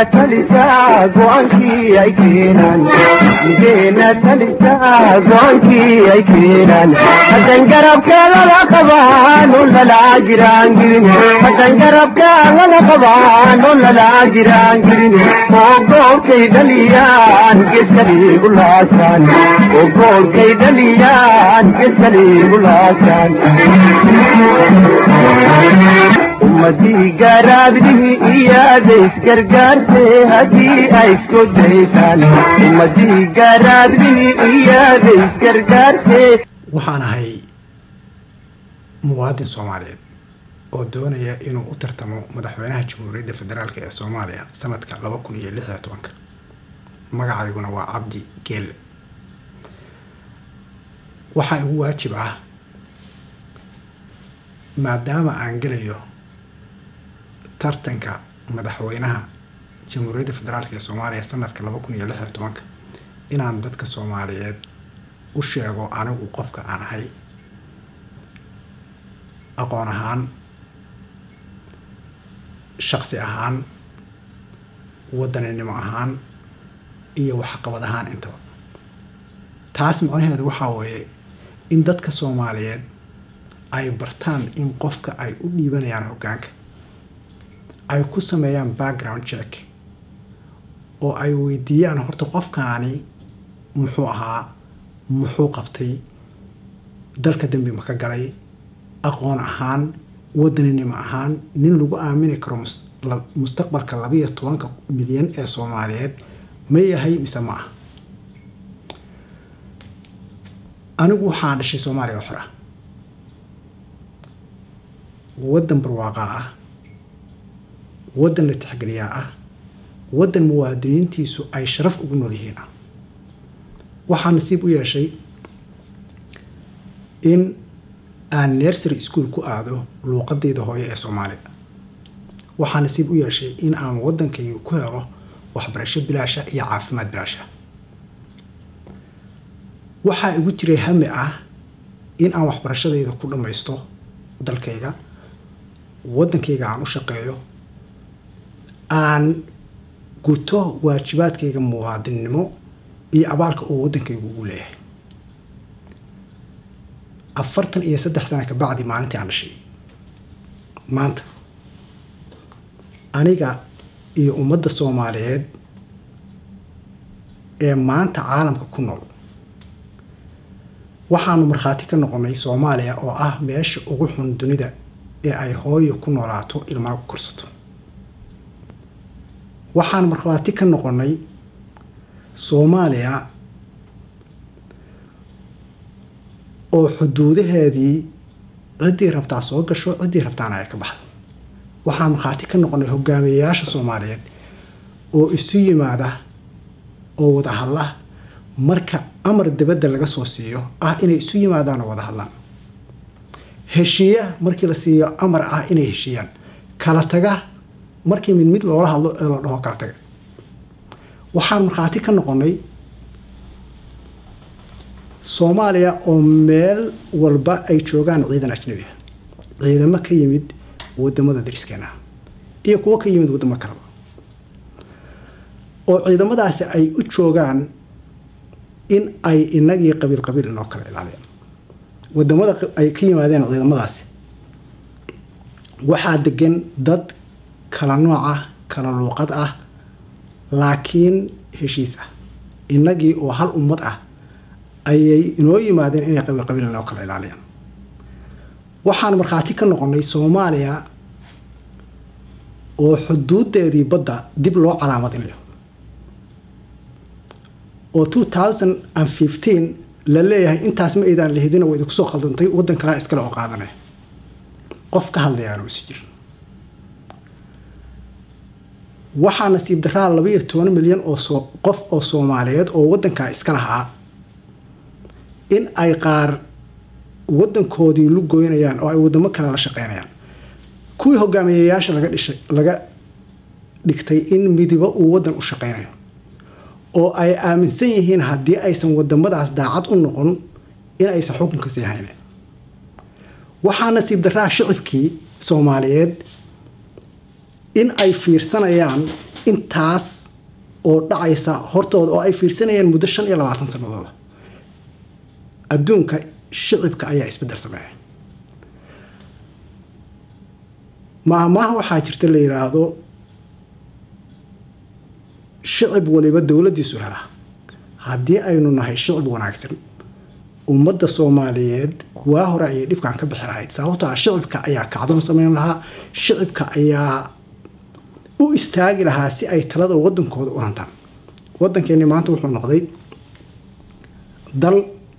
talisaa go-aankii ay keenaan mideena talisaa go-aankii ay keenaan haddan garabkeedala qabaan oo lalaa jiraan jirin haddan garabkeedala qabaan oo lalaa jiraan jirin oo goolkay dhaliyaan geeskaliigu laasaan oo goolkay dhaliyaan geeskaliigu laasaan ummadii garaabdihii iyaada isgargaarte haddii ay isku daysaan ummadii garaabdihii iyaada isgargaarte waxaan ahay muwaadin soomaaliyeed oo doonaya inuu u tartamo madaxweynaha jamhuuriyadda federaalk ee soomaaliya sanadka laba kun iyo lix iyo tobanka magacayguna waa cabdi geelle waxaa igu waajib ah maadaama aan gelayo tartanka madaxweynaha jamhuuriyadda federaalk ee soomaaliya sanadka laba kun iyo lix iyo tobanka inaan dadka soomaaliyeed u sheego anigu qofka aan ahay aqoon ahaan shaqsi ahaan wadaninimo ahaan iyo waxqabad ahaan intaba taas macnaheedu waxaa weeye in dadka soomaaliyeed ay bartaan in qofka ay u dhiibanayaan hoggaanka ay ku sameeyaan background check oo ay weydiiyaan horta qofkaani muxuu ahaa muxuu qabtay dalka dembi ma ka galay aqoon ahaan wadaninimo ahaan nin lagu aamini karo mustaqbalka labayo tobanka milyan ee soomaaliyeed ma yahay mise ma ah anigu waxaan dhashay soomaaliya oo xor ah waddan barwaaqaa ah waddan la tixgeliyaa ah waddan muwaadiniintiisu ay sharaf ugu nool yihiin ah waxaa nasiib u yeeshay in aan nersery school ku aado luuqadeyda hooyo ee soomaaliga waxaa nasiib u yeeshay in aan waddankayga ku helo waxbarasho bilaasha iyo caafimaad bilaasha waxaa igu jiray hami ah in aan waxbarashadayda ku dhammaysto dalkayga waddankayga aan u shaqeeyo aan guto waajibaadkayga muwaadinnimo iyo abaalka uu waddankaygu ugu leeyahay afartan iyo saddex sana ka bacdi maalintii aan dhashay maanta aniga iyo ummadda soomaaliyeed ee maanta caalamka ku nool waxaanu markhaati ka noqonay soomaaliya oo ah meesha ugu xun dunida ee ay hooyo ku noolaato ilmana ku korsato waxaan markhaati ka noqonay soomaaliya oo xuduudaheedii ciddii rabtaa soo gasho ciddii rabtaana ay ka baxdo waxaan markhaati ka noqonay hogaamiyeyaasha soomaaliyeed oo isu yimaada oo wada hadla marka amar dibadda laga soo siiyo ah inay isu yimaadaan oo wada hadlaan heshiiya markii la siiyo amar ah inay heshiiyaan kala taga markii mid mid loola hadlo ee la dhaho kala taga waxaan markhaati ka noqonay soomaaliya oo meel walba ay joogaan ciidan ajnabi ah ciidamo ka yimid wadamada dariskeena iyo kuwo ka yimid wadamo kaleba oo ciidamadaasi ay u joogaan in ay inagii qabiil qabiil inoo kala ilaaliyaan wadamada ay ka yimaadeen ciidamadaasi waxaa degan dad kala nooc ah kala luuqad ah laakiin heshiis ah inagii oo hal ummad ah ayay inoo yimaadeen inay qabiil qabiil inoo kala ilaaliyaan waxaan markhaati ka noqonay soomaaliya oo xuduudeedii badda dib loo calaamadinayo oo two thousand and fifteen la leeyahay intaas ma aydaan lahidina waa idinku soo khaldantay waddan kalaa iskale oo qaadanaya qof ka hadlayaanu isi jirin waxaa nasiib daraa laba iyo toban milyan oo soo qof oo soomaaliyeed oo waddankaa iska lahaa in ay qaar waddankoodii lu goynayaan oo ay waddamo kale la shaqeynayaan kuwii hogaamiyeyaasha laga dhishay laga dhigtay in midibo uu waddan u shaqeynayo oo ay aaminsan yihiin haddii aysan wadamadaas daacad u noqon in aysan xukunka sii haynin waxaa nasiib daraa shicibkii soomaaliyeed in ay fiirsanayaan intaas oo dhacaysa hortooda oo ay fiirsanayeen muddo shan iyo labaatan sanadooda adduunka shicibka ayaa isbeddel sameeya maahmaaha waxaa jirta la yidhaahdo shicib waliba dowladdiisu hela haddii aynu nahay shicib wanaagsan ummadda soomaaliyeed waa hore ayay dhibkan ka bixi lahayd sababtoo ah shicibka ayaa kacdoon sameyn lahaa shicibka ayaa u istaagi lahaa si ay talada wadankooda u hantaan wadankeeni maanta wuxuu noqday dal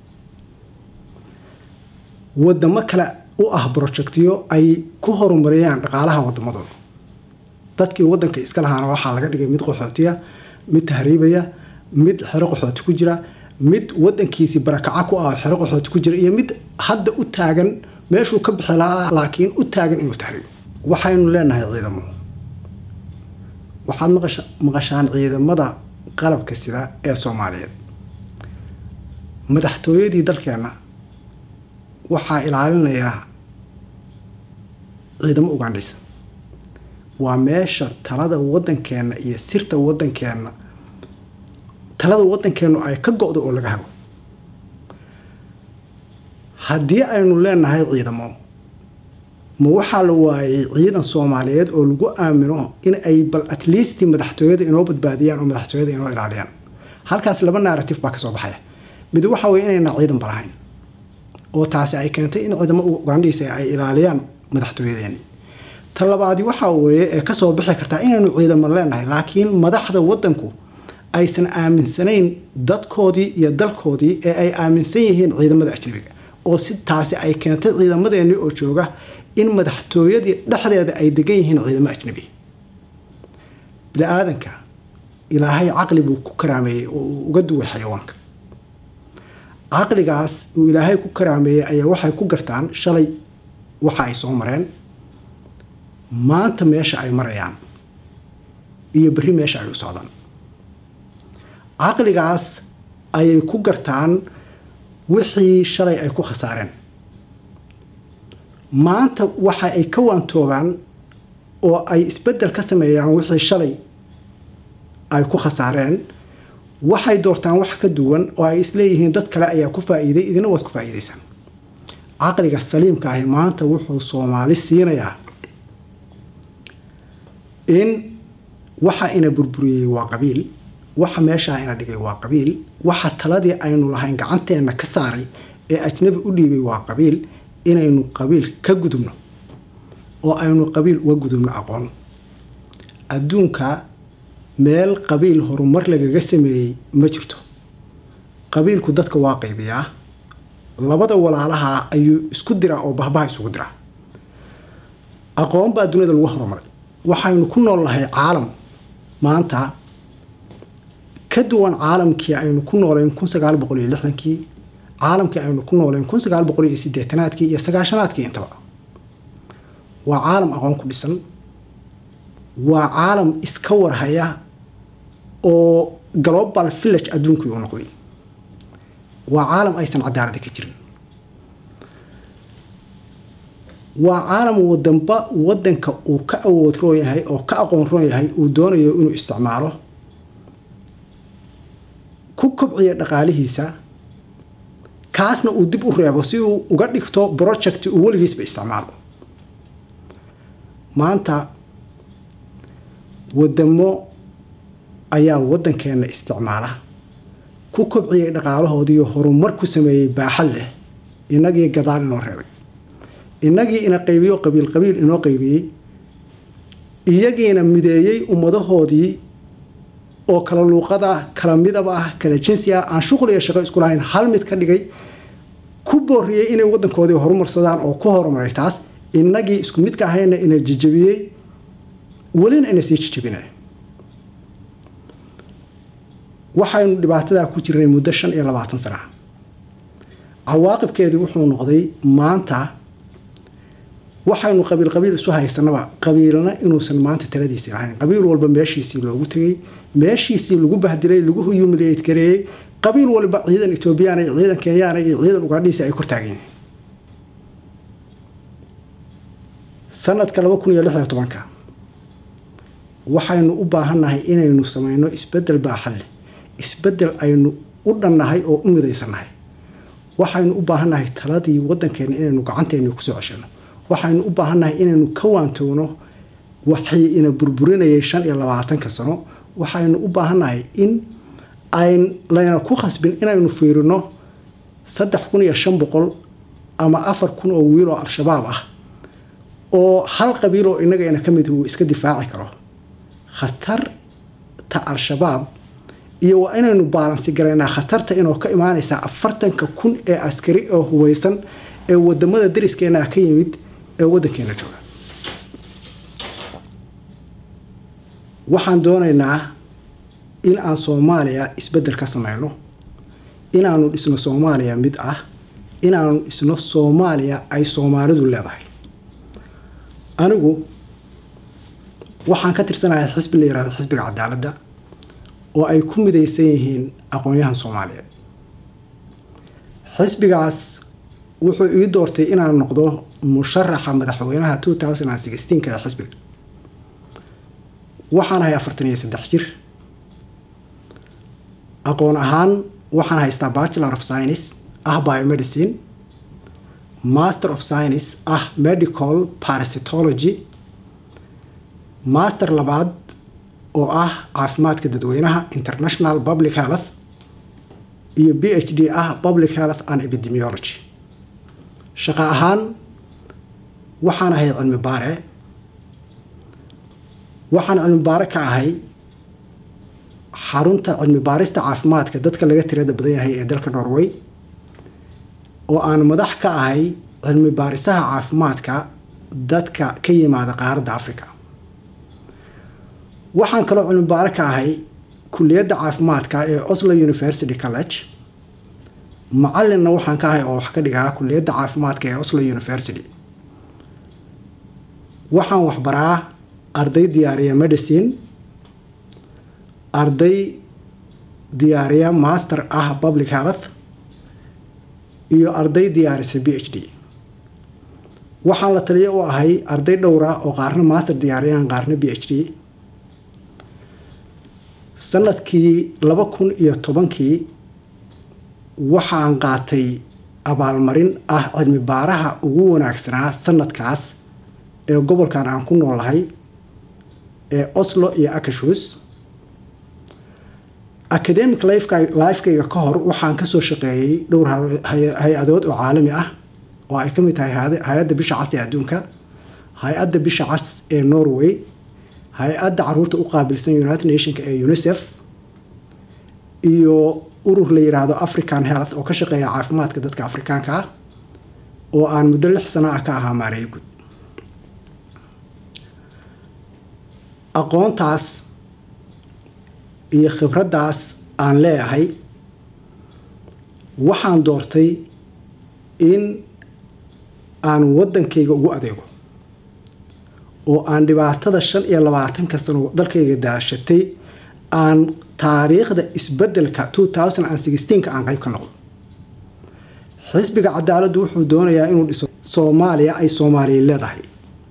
wadamo kale u ah projectyo ay ku horumariyaan dhaqaalaha wadamadooda dadkii wadanka iska lahaana waxaa laga dhigay mid qaxootiya mid tahriibaya mid xero qaxooti ku jira mid wadankiisii barakaca ku ah xero qaxooti ku jira iyo mid hadda u taagan meeshuu ka bixi lahaa laakiin u taagan inuu tahriibo waxaynu leenahay ciidamo waxaad maqashaan ciidamada qalabka sida ee soomaaliyeed madaxtooyadii dalkeenna waxaa ilaalinaya ciidamo ugandhaysa waa meesha talada wadankeenna iyo sirta wadankeenna talada wadankeennu ay ka go-do oo laga hago haddii aynu leenahay ciidamo ma waxaa la waayay ciidan soomaaliyeed oo lagu aamino in ay bal at least madaxtooyada inoo badbaadiyaan oo madaxtooyada inoo ilaaliyaan halkaas laba narrative baa kasoo baxaya mid waxa weye inayna ciidan balahayn oo taasi ay keentay in ciidamo ugandhiisa ay ilaaliyaan madaxtooyadeeni ta labaadi waxaa weeye ee kasoo bixi kartaa inaynu ciidamo leenahay laakiin madaxda wadanku aysan aaminsanayn dadkoodii iyo dalkoodii ee ay aaminsan yihiin ciidamada ajnabiga oo si taasi ay keentay ciidamadeeni oo jooga in madaxtooyadii dhexdeeda ay degan yihiin ciidamo ajnabi bini aadanka ilaahay caqli buu ku karaameeyey oo uu uga duway xayawaanka caqligaas uu ilaahay ku karaameeyey ayaa waxay ku gartaan shalay waxa ay soo mareen maanta meesha ay marayaan iyo berri meesha ay u socdaan caqligaas ayay ku gartaan wixii shalay ay ku khasaareen maanta waxa ay ka waantoobaan oo ay isbeddel ka sameeyaan wixii shalay ay ku khasaareen waxay doortaan wax ka duwan oo ay isleeyihiin dad kale ayaa ku faa'iiday idina waad ku faa'iidaysaan caqliga saliimka ahi maanta wuxuu soomaali siinayaa in waxa ina burburiyey waa qabiil waxa meeshaa ina dhigay waa qabiil waxa taladii aynu lahayn gacanteenna ka saaray ee ajnabi u dhiibay waa qabiil inaynu qabiil ka gudubno oo aynu qabiil uga gudubno aqoon adduunka meel qabiil horumar lagaga sameeyey ma jirto qabiilku dadka waa qaybiyaa labada walaalaha ayuu isku diraa oo bahbaha isugu diraa aqoon baa duniyada lagu horumaray waxaynu ku nool nahay caalam maanta ka duwan caalamkii aynu ku nooleyn kun sagaal boqol iyo lixdankii caalamkii aynu ku nooleyn kun sagaal boqol iyo sideetanaadkii iyo sagaashanaadkii intaba waa caalam aqoon ku dhisan waa caalam iska warhaya oo global village adduunkii uu noqday waa caalam aysan cadaalada ka jirin waa caalam wadanba wadanka uu ka awood roon yahay oo ka aqoon roon yahay uu doonayo inuu isticmaalo ku kobciya dhaqaalihiisa kaasna uu dib u reebo si uu uga dhigto project uu weligiisba isticmaalo maanta wadamo ayaa wadankeena isticmaala ku kobciyay dhaqaalahoodiiyo horumar ku sameeyey baaxad leh inagii gadaal inoo reebay inagii ina qaybiyo qabiil qabiil inoo qaybiyey iyagiina mideeyey ummadahoodii oo kala luuqada kala midaba ah kala jinsi ah aan shuqul iyo shaqo isku lahayn hal mid ka dhigay ku booriyey inay wadankoodii horumarsadaan oo ku horumaray taas inagii isku midka ahayna ina jijabiyey welina ina sii jijabinay waxaynu dhibaatadaa ku jirnay muddo shan iyo labaatan sana cawaaqibkeedii wuxuu noqday maanta waxaynu qabiil qabiil isu haysanaba qabiilna inuusan maanta taladiisii lahayn qabiil walba meeshiisii loogu tegey meeshiisii lagu bahdilay lagu humiliate gareeyey qabiil walba ciidan etoobiyana iyo ciidan kenyaana iyo ciidan ugandhiisa ay kortaagan yihiin sanadka laba kun iyo lix iyo tobanka waxaynu u baahannahay inaynu samayno isbeddel baaxad leh isbeddel aynu u dhannahay oo u midaysannahay waxaynu u baahannahay taladii waddankeena inaynu gacanteena kusoo ceshano waxaynu u baahannahay inaynu ka waantowno waxii ina burburinayay shan iyo labaatanka sano waxaynu u baahannahay in ayn layna ku khasbin inaynu fiirino saddex kun iyo shan boqol ama afar kun oo wiil oo al-shabaab ah oo hal qabiil oo innaga ina ka mid uu iska difaaci karo khatarta al-shabaab iyo waa inaynu baalansi garaynaa khatarta inoo ka imaanaysaa afartanka kun ee askari oo hubaysan ee wadamada dariskeena ka yimid ee waddankeena jooga waxaan doonaynaa in aan soomaaliya isbeddel ka sameyno inaanu dhisno soomaaliya mid ah inaanu dhisno soomaaliya ay soomaalidu leedahay anigu waxaan ka tirsanahay xisbi la yihahdo xisbiga cadaaladda oo ay ku midaysan yihiin aqoon-yahan soomaaliyeed xisbigaas wuxuu ii doortay inaan noqdo musharaxa madaxweynaha two thousand and sixteenka ee xisbiga waxaan ahay afartan iyo saddex jir aqoon ahaan waxaan haystaa bachelor of science ah biomedicine master of science ah medical parasitology master labaad oo ah caafimaadka dadweynaha international public health iyo b h d ah public health and epidemiology shaqo ahaan waxaan ahay cilmi baare waxaan cilmi baare ka ahay xarunta cilmi baarista caafimaadka dadka laga tirada badan yahay ee dalka norway oo aan madax ka ahay cilmi baarisaha caafimaadka dadka ka yimaada qaaradda africa waxaan kaloo cilmi baare ka ahay kuliyadda caafimaadka ee oslo university college macalinna waxaan ka ahay oo wax ka dhigaa kuliyadda caafimaadka ee oslo university waxaan waxbaraa arday diyaariya medicine arday diyaariya master ah public health iyo arday diyaarisa b h d waxaan la taliyo u ahay arday dhowra oo qaarna master diyaariyaan qaarna b h d sanadkii laba kun iyo tobankii waxaan qaatay abaalmarin ah cilmi baaraha ugu wanaagsanaa sanadkaas ee gobolkan aan ku noolahay ee oslo iyo akashus academic lifekayga ka hor waxaan kasoo shaqeeyey dhowr hay-adood oo caalami ah oo ay ka mid tahay hay-adda bisha cas ee adduunka hay-adda bisha cas ee norway hay-adda caruurta u qaabilsan united nationka ee unicef iyo urur la yiraahdo african health oo ka shaqeeya caafimaadka dadka afrikaanka ah oo aan muddo lix sano ah ka ahaa maareeyo guud aqoontaas iyo khibraddaas aan leeyahay waxaan doortay in aan waddankayga ugu adeego oo aan dhibaatada shan iyo labaatanka sano dalkayga daashatay aan taariikhda isbeddelka two thousand and sixteenka aan qayb ka noqdo xisbiga cadaaladdu wuxuu doonayaa inuu dhiso soomaaliya ay soomaaliya leedahay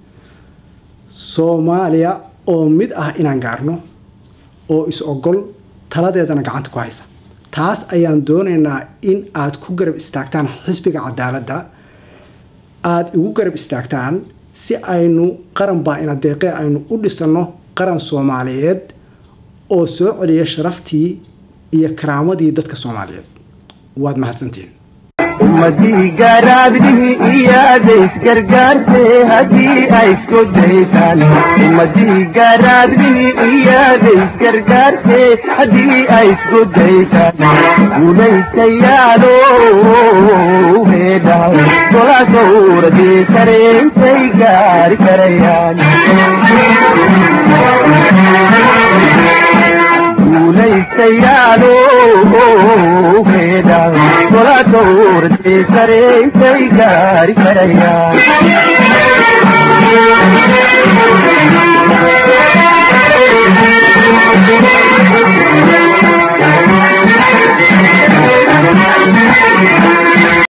soomaaliya oo mid ah inaan gaarno oo is ogol taladeedana gacanta ku haysa taas ayaan doonaynaa in aad ku garab istaagtaan xisbiga cadaaladda aada igu garab istaagtaan si aynu qaran baa ina deeqee aynu u dhisanno qaran soomaaliyeed oo soo celiya sharaftii iyo karaamadii dadka soomaaliyeed waad mahadsantihiin ummadii garaabdihii iyaada isgargaartay haddii ay isku daysaan ummadii garaabdihii iyaada isgargaartay haddii ay isku daysaan guulaystayaalo heedha gola gowradii kareentay gaari karayaan guulaystayaalo heedha gola gowradii kareentay gaari karayaan